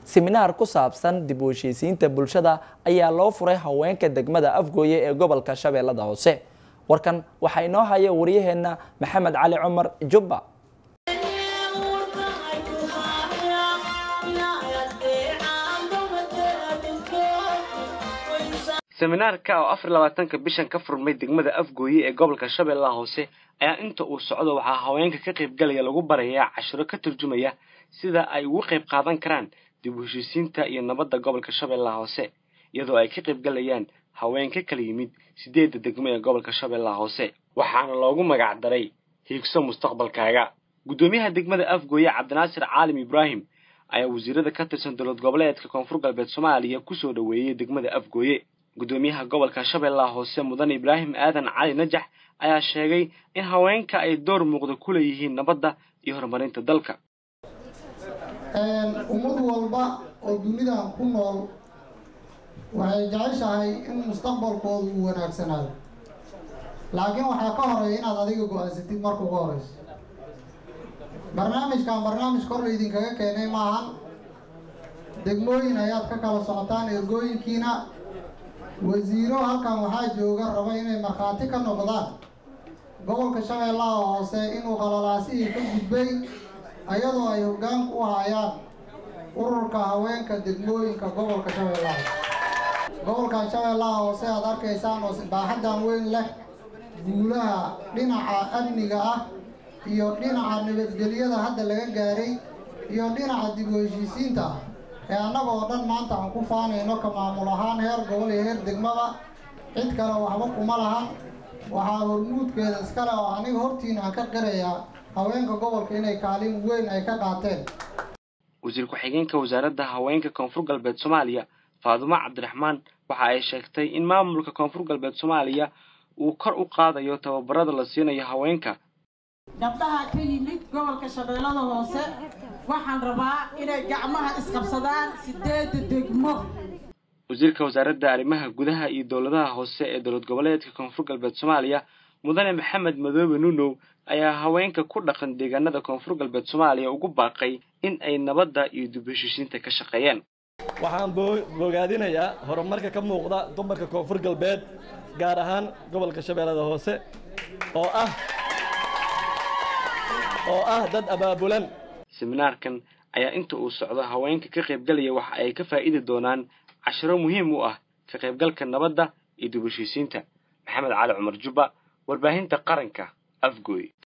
siminaar ku saabsan dib u heshiisiinta bulshada ayaa loo furay haweenka degmada afgooye ee gobolka shabeellada hoose warkan waxaa inoo haya wariyaheenna maxamed cali cumar jubba seminaarka oo afar labaatanka bishan ka furmay degmada afgooye ee gobolka shabeellaha hoose ayaa inta uu socdo waxaa haweenka ka qaybgalaya lagu barayaa cashiro ka turjumaya sida ay ugu qayb qaadan karaan dib u heshiisiinta iyo nabadda gobolka shabeellaha hoose iyadoo ay ka qaybgalayaan haween ka kala yimid sideedda degmo ee gobolka shabeellaha hoose waxaana loogu magac daray hiigso mustaqbalkaaga guddoomiyaha degmada afgooye cabdinaasir caalim ibraahim ayaa wasiirada ka tirsan dowlad goboleedka koonfur galbeed soomaaliya kusoo dhoweeyey degmada afgooye guddoomiyaha gobolka shabeellaha hoose mudan ibraahim aadan cali najax ayaa sheegay in haweenka ay door muuqda ku leeyihiin nabadda iyo horumarinta dalka ummad walba oo dunidan ku nool waxay jeceshahay in mustaqbalkoodu uu wanaagsanaado laakiin waxaa ka horeeya inaad adiga go-aansatid marka ugu horeyso barnaamijkan barnaamij kor laydinkaga keenay maahan degmooyin ayaad ka kala socotaan ergooyinkiina wasiiro halkan waxaa jooga raba inay markhaati ka noqdaan gobolka shabeellaha hoose inuu qalalaasihii ka gudbay ayadoo ay hoggaanku u hayaan ururka haweenka degmooyinka gobolka shabeellaha hoose gobolkan shabeellaha hoose aad arkaysaan oo baaxaddan weyn leh guulaha dhinaca amniga ah iyo dhinaca nabadgelyada hadda laga gaaray iyo dhinaca dib u heshiisiinta ah ee annaga oo dhan maanta aan ku faanayno ka maamul ahaan heer gobol iyo heer degmaba cid kale waxba kuma lahan waxaa hormuudkeeda iskale oo aniga hortiina aan ka qirayaa haweenka gobolka inay kaalin weyn ay ka qaateen wasiir ku-xigeenka wasaaradda haweenka koonfur galbeed soomaaliya faadumo cabdiraxmaan waxa ay sheegtay in maamulka koonfur galbeed soomaaliya uu kor u qaadayo tababarada la siinayo haweenka gabdhaha ka yimid gobolka shabeellada hoose waxaan rabaa inay gacmaha isqabsadaan sideedda degmo wasiirka wasaaradda arrimaha gudaha iyo dowladaha hoose ee dowlad goboleedka koonfur galbeed soomaaliya mudane maxamed madoobe nunow ayaa haweenka ku dhaqan deegaanada koonfur galbeed soomaaliya ugu baaqay in ay nabadda iyo dib heshiisiinta ka shaqeeyaan waxaan bogaadinayaa horumarka ka muuqda dumarka koonfur galbeed gaar ahaan gobolka shabeellada hoose oo ah oo ah dad abaabulan seminaarkan ayaa inta uu socdo haweenka ka qaybgalaya waxa ay ka faa'idi doonaan cashiro muhiim u ah ka qaybgalka nabadda iyo dib heshiisiinta maxamed cali cumar jubba warbaahinta qaranka afgooy